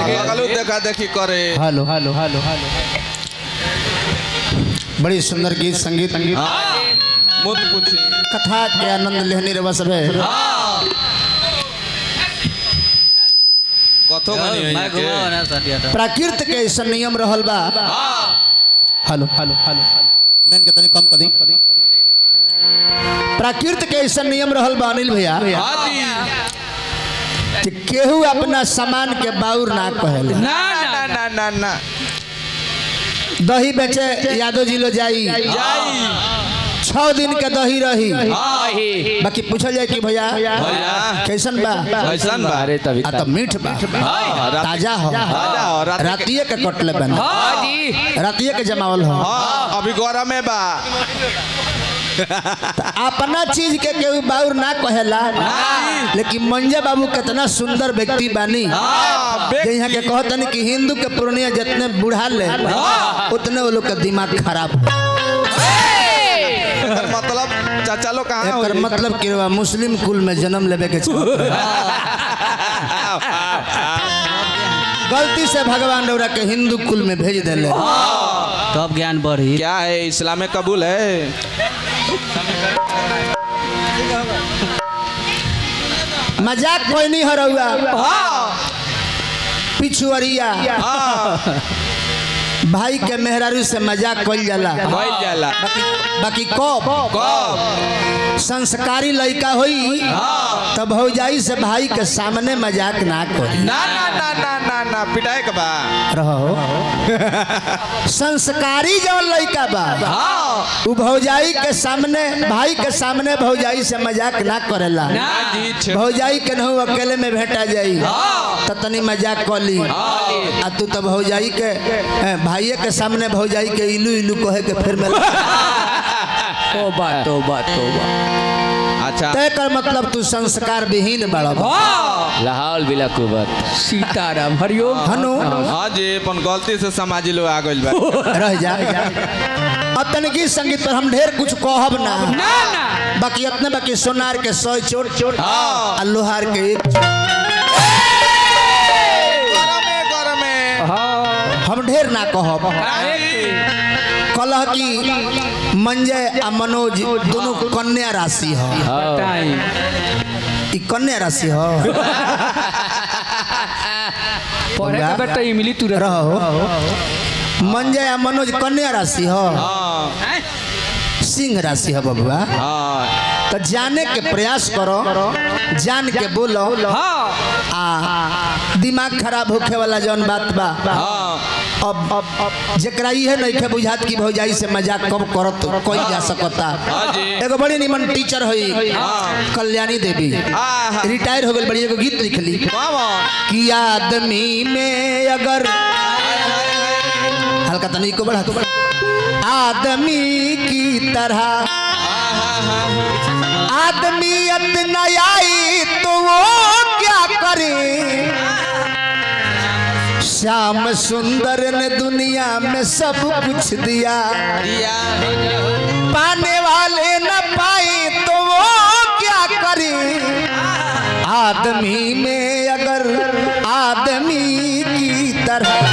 लगलू देखा देखी करे हेलो हेलो हेलो हेलो बड़ी सुंदर गीत संगीत हाँ मुझ पूछी कथा के आनंद लेहनी रवा सब है कथो बनी है मैं घुमाओ ना सटिया तो प्राकृत के ऐसा नियम रहल बा हेलो हेलो हेलो मैंने के तनी कम कर दी प्राकृत के ऐसा नियम रहल बा अनिल भैया हाँ जी कि केहू अपना सामान के बाउर ना कहेला ना ना ना ना ना दही बेचे यादव जी लो जाई जाई छह दिन के दही रही हाँ बाकी पूछल जाए कि भैया भैया कैसन बा कैसन बा अरे तभी आ तो मीठ बा हाँ, रात- ताजा हो ताजा हो, रात- रातिये के कटले बन रातिये के जमावल हो हाँ अभी गौरव में बा अपना चीज के केहू बाउर ना कहेला लेकिन मंजे बाबू कितना सुंदर व्यक्ति बानी हाँ, जे यहाँ के कहतन कि हिंदू के पूर्णिया जितने बुढ़ा ले उतने वो लोग का दिमाग खराब हो। एकर मतलब चाचा लोग कहाँ एकर होई? मतलब कि रउआ मुस्लिम कुल में जन्म लेवे के चाहत रहे। गलती से भगवान रउरा के हिंदू कुल में भेज देले तब ज्ञान बढ़ी क्या है इस्लाम में कबूल है मजाक कोई नहीं हो रउआ पिछुअरिया हाँ भाई के मेहरारू से मजाक कइल जाला भइल जाला बाकी बाकी कब कब संस्कारी लड़का होई तब भौजाई से भाई के सामने मजाक ना करी ना ना ना ना ना ना पिटाए के बा रहो संस्कारी जो लड़का बा हाँ उ भौजाई के सामने भाई के सामने भौजाई से मजाक ना करेला ना जी छे- भौजाई के नहु अकेले में भेटा जाई हाँ। त तनी मजाक कली आ तू तो भौजाई के ए, भाइये के सामने भौजाई के इलू इलू कहे के फिर में तोबा तोबा तोबा अच्छा तय कर मतलब तू संस्कार विहीन बड़ा लाहौल बिला कुबत सीताराम हरिओम हनु हाँ जी अपन गलती से समाजी लोग आ गइल बा रह जा अब तनिकी संगीत पर हम ढेर कुछ कहब ना बाकी इतने बाकी सोनार के सौ चोट चोट हाँ। आ लोहार के एक चोट। गरम है गरम है हम ढेर ना कहब कलह की मंजय आ मनोज दोनों कन्या राशि हो ई कन्या राशि हो पढ़े का बेटा इमली तू रहो मंजय आ मनोज कन्या राशि हो हाँ सिंह राशि हो बबुआ हाँ तो जाने के प्रयास करो जान के बोलो आ दिमाग खराब होखे वाला जौन बात बा हाँ अब अब जेकरा इहे नइखे बुझात कि भौजाई से मजाक कब करत कोई जा सकता हाँ जी। एगो बड़ी निमन टीचर हुई कल्याणी देवी हाँ हाँ रिटायर हो गई बड़ी एगो गीत लिखली मामा कि आदमी में अगर हल्का तनी को बढ़ा तो बढ़ा आदमी की तरह आदमियत न आई तो वो क्या करे श्याम सुंदर ने दुनिया में सब कुछ दिया दिया पाने वाले न पाए तो वो क्या करे आदमी में अगर आदमी की तरह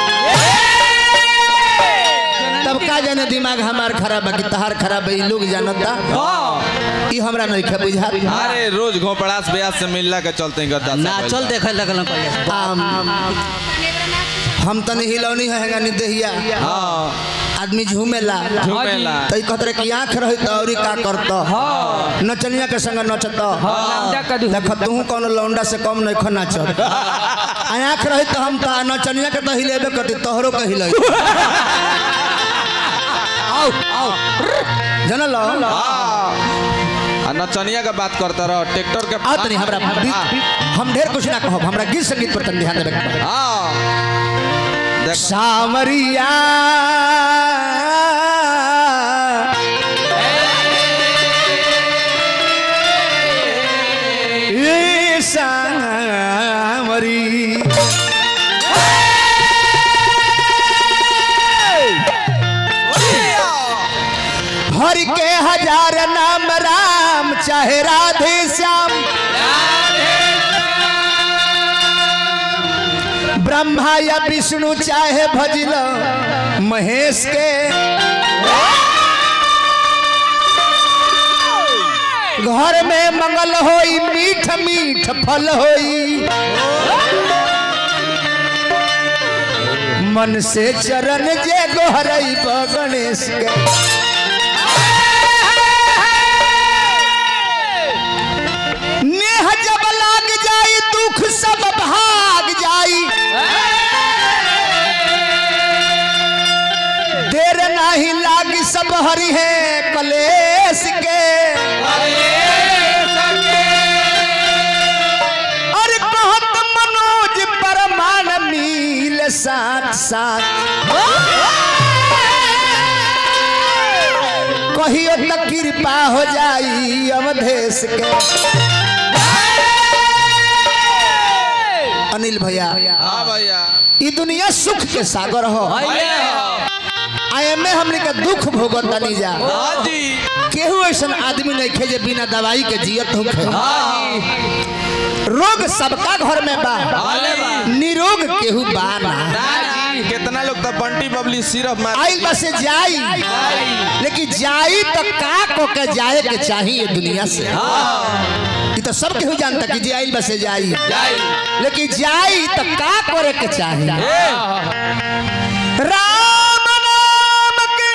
तब का जाने दिमाग हमार खराब है कि तहार खराब है ई लोग जानता ई हमरा नहीं खे बुझा अरे रोज घोपड़ास ब्यास से मिलला के चलते गद्दा से नाचल देखे लगल पहले हम तनी हिलौनी है नी देहिया हाँ आदमी झूमेला झूमेला तो ई कहत कि आंख रही तो औरी का करता नचनिया के संग नचता देख तू कौन लौंडा से कम नहीं खा नाचत आ आंख रही तो हम तो नचनिया के तो हिलेबे करती तोहरो के हिलै आओ आओ जनल हाँ आ नचनिया के बात करता रहो ट्रैक्टर के आओ तनी हमरा हम ढेर कुछ ना कहब हमरा गीत संगीत पर तनी ध्यान देबे के बा। हाँ देख सावरिया ए सावरी हर के हजार नाम राम चाहे राधे श्याम ब्रह्मा या विष्णु चाहे भजिल महेश के घर में मंगल होई मीठ मीठ फल होई मन से चरण जे गोहरई गणेश के नेह जब लाग जाई दुख सब भाग जाई देर नहीं लागी सब हरि है कलेश के अरे कहत मनोज परमान मिल साथ साथ कहियो त कृपा हो जाई अवधेश के अनिल भैया हाँ भैया ई दुनिया सुख के सागर हो आए में हमने का दुख भोगत तनी जा हाँ जी केहू ऐसा आदमी नहीं खे जे बिना दवाई के जियत होखे रोग सबका घर में बा निरोग केहू बा ना कितना लोग तो बंटी बबली सिर्फ मार आइल बा से जाई लेकिन जाई तो का को के जाए के चाहिए दुनिया से ई तो सब केहू जानता कि जे आइल बा से जाई लेकिन जाई तो का करे के चाहिए राम नाम के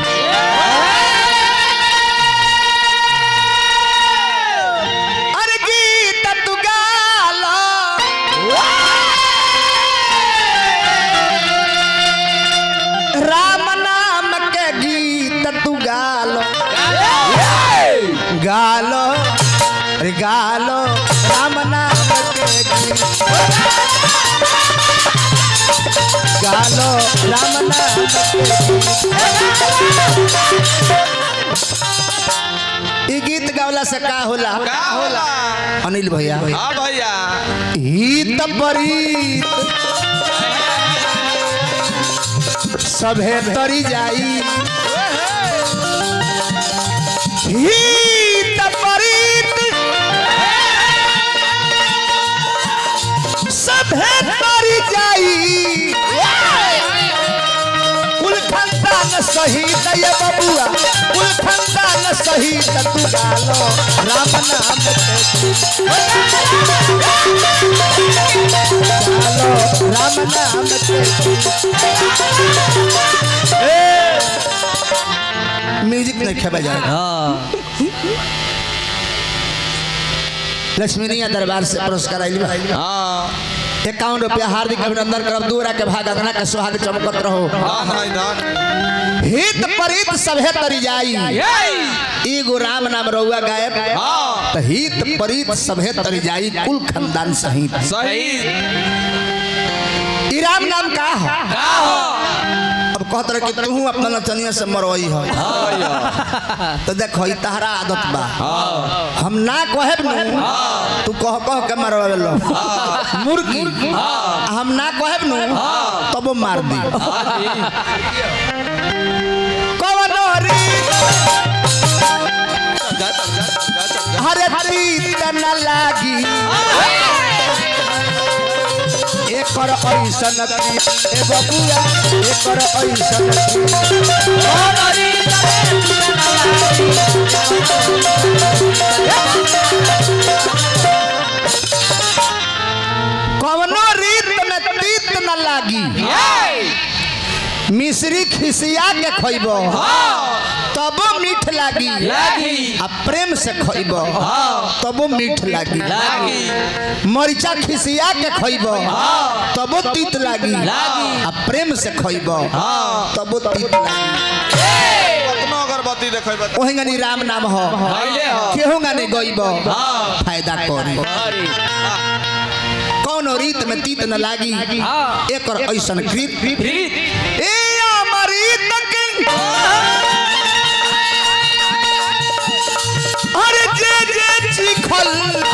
अरे गीत तू गाला राम नाम के गीत तू गालो गालो अरे गालो राम नाम के गीत गालो राम नाम के गीत ई गीत गावला से का होला का होला अनिल भैया हाँ भैया हित परीत सभे तरी जाई हित परीत सभे तरी जाई कुल खानदान सहित ये बबुआ कुल खानदान सहित तू गालो राम नाम के गालो राम नाम के म्यूजिक नहीं खेबा जाएगा लक्ष्मी नैया दरबार से पुरस्कार आइल बा हाँ इक्यावन रुपया हार्दिक अभिनंदन करब दूरा के भाग अंगना के सुहाग चमकत रहो हाँ हाँ इधर हित परित सभे तरी जाई एगो राम नाम रहुआ गायब हाँ त हित परित सभे तरी जाई कुल खानदान सहित सही ई राम नाम का हो अब कहत रहे कि तू अपना नचनिया से मरवई हो तो देखो ई तहरा आदत बा हम ना कहब नु तू कह कह के मरवावे लो मुर्गी आ हम ना कहब नु तब वो मार दी कवनो रीत हरे प्रीत न लागी एकर ऐसन प्रीत ए बबुआ एकर ऐसन प्रीत कवनो रीत में तीत न लागी मिश्री खिसिया के खइब तबो मीठ लागी लागी। आ प्रेम से खइब तबो मीठ लागी मरिचा खिसिया के खइब तबो तीत लागी आ प्रेम से खइब तबो तीत लागी कतनो अगरबत्ती देखे बता ओही गनी राम नाम हो केहू गाने गइब फायदा करी कौनो रीत में तीत न लागी एकर ऐसन कृत ए अमृत के अरे जे जे चिखल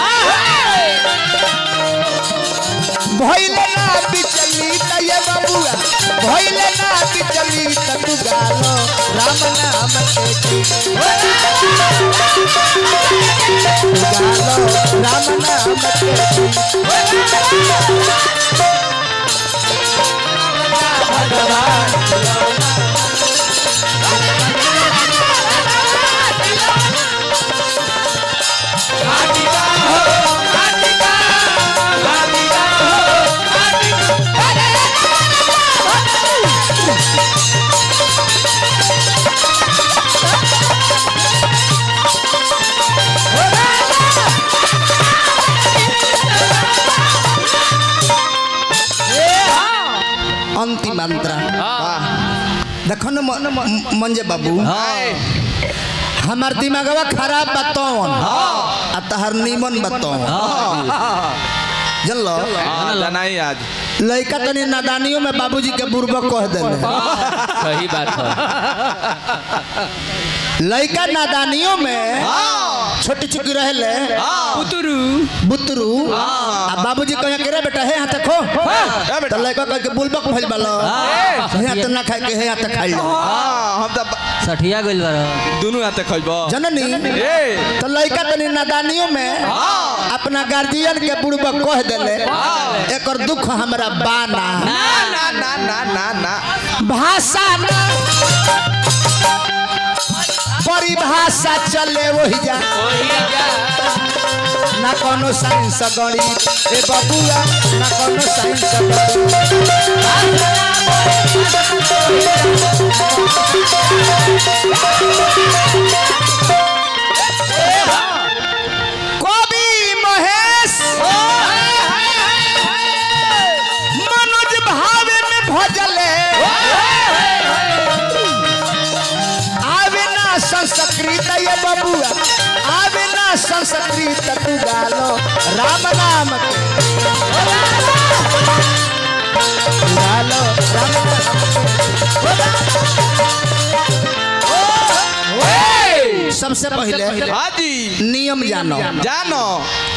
भइले ना बिचली त ये बबुआ भइले ना बिचली त तू गालो राम नाम के तू गालो राम नाम के अंतिम मंत्र वाह देखो न म- म- मंजे बाबू हाय हमार दिमागवा खराब बतौन आ तहर नीमन बतौन जानलो हाँ जनाई आज लड़का तनी नादानियों में बाबूजी के बुर्बक कह देले सही बात है लड़का नादानियों में छोटी चुकी रहले पुतरू बुतरू आ बाबूजी कहे के रे बेटा हे हाथ खो ए तो बेटा लड़का कह के बुर्बक भइल बालो हे हाथ ना खाए के हे हाथ खाई लो हाँ हम तो सठिया गइल बार दोनों आते खइबो जननी ए तो लड़का तनी नादानियों में अपना गार्जियन के बुर्बक कह देले एकर दुख हमरा बाना ना ना ना ना ना ना भाषा ना परिभाषा चले वही जा ना कोनो साइंस गणित ए बबुआ ना कोनो साइंस गणित कवि महेश मनोज भावे में भजले आवे ना संस्कृत ये बबुआ आवे ना संस्कृत तू गालो राम नाम के तू गालो राम नाम सबसे पहले हाजी नियम जानो जानो